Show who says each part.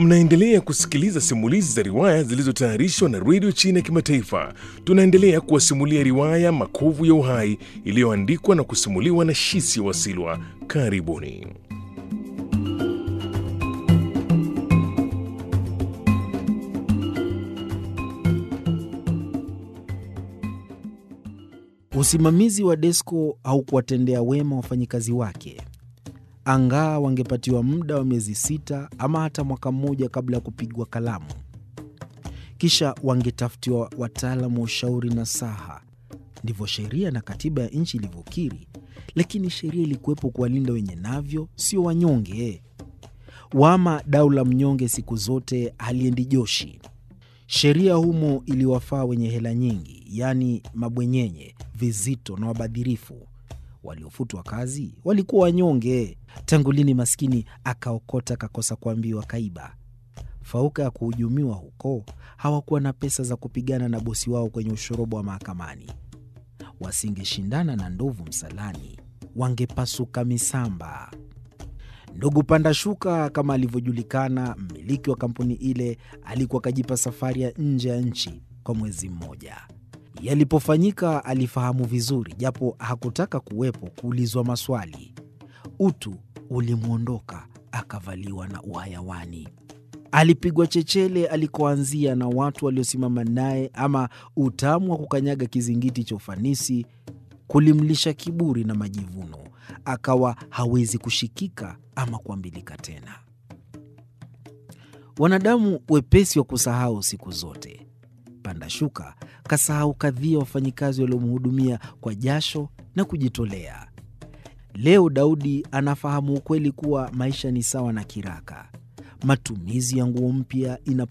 Speaker 1: Mnaendelea kusikiliza simulizi za riwaya zilizotayarishwa na redio China ya Kimataifa. Tunaendelea kuwasimulia riwaya Makovu ya Uhai iliyoandikwa na kusimuliwa na Shisi Wasilwa. Karibuni.
Speaker 2: Usimamizi wa Desco haukuwatendea wema wafanyikazi wake. Angaa wangepatiwa muda wa miezi sita ama hata mwaka mmoja kabla ya kupigwa kalamu, kisha wangetafutiwa wataalamu wa ushauri na saha. Ndivyo sheria na katiba ya nchi ilivyokiri, lakini sheria ilikuwepo kuwalinda wenye navyo, sio wanyonge. Wama dau la mnyonge siku zote haliendi joshi. Sheria humo iliwafaa wenye hela nyingi, yaani mabwenyenye, vizito na wabadhirifu. Waliofutwa kazi walikuwa wanyonge. Tangu lini maskini akaokota kakosa kuambiwa kaiba? Fauka ya kuhujumiwa huko, hawakuwa na pesa za kupigana na bosi wao kwenye ushoroba wa mahakamani. Wasingeshindana na ndovu msalani, wangepasuka misamba. Ndugu Panda Shuka, kama alivyojulikana, mmiliki wa kampuni ile, alikuwa akajipa safari ya nje ya nchi kwa mwezi mmoja. Yalipofanyika alifahamu vizuri, japo hakutaka kuwepo kuulizwa maswali. Utu ulimwondoka, akavaliwa na uhayawani. Alipigwa chechele alikoanzia na watu waliosimama naye, ama utamu wa kukanyaga kizingiti cha ufanisi kulimlisha kiburi na majivuno, akawa hawezi kushikika ama kuambilika tena. Wanadamu wepesi wa kusahau siku zote. Panda Shuka kasahau kadhia wafanyikazi waliomhudumia kwa jasho na kujitolea. Leo Daudi anafahamu ukweli kuwa maisha ni sawa na kiraka. Matumizi ya nguo mpya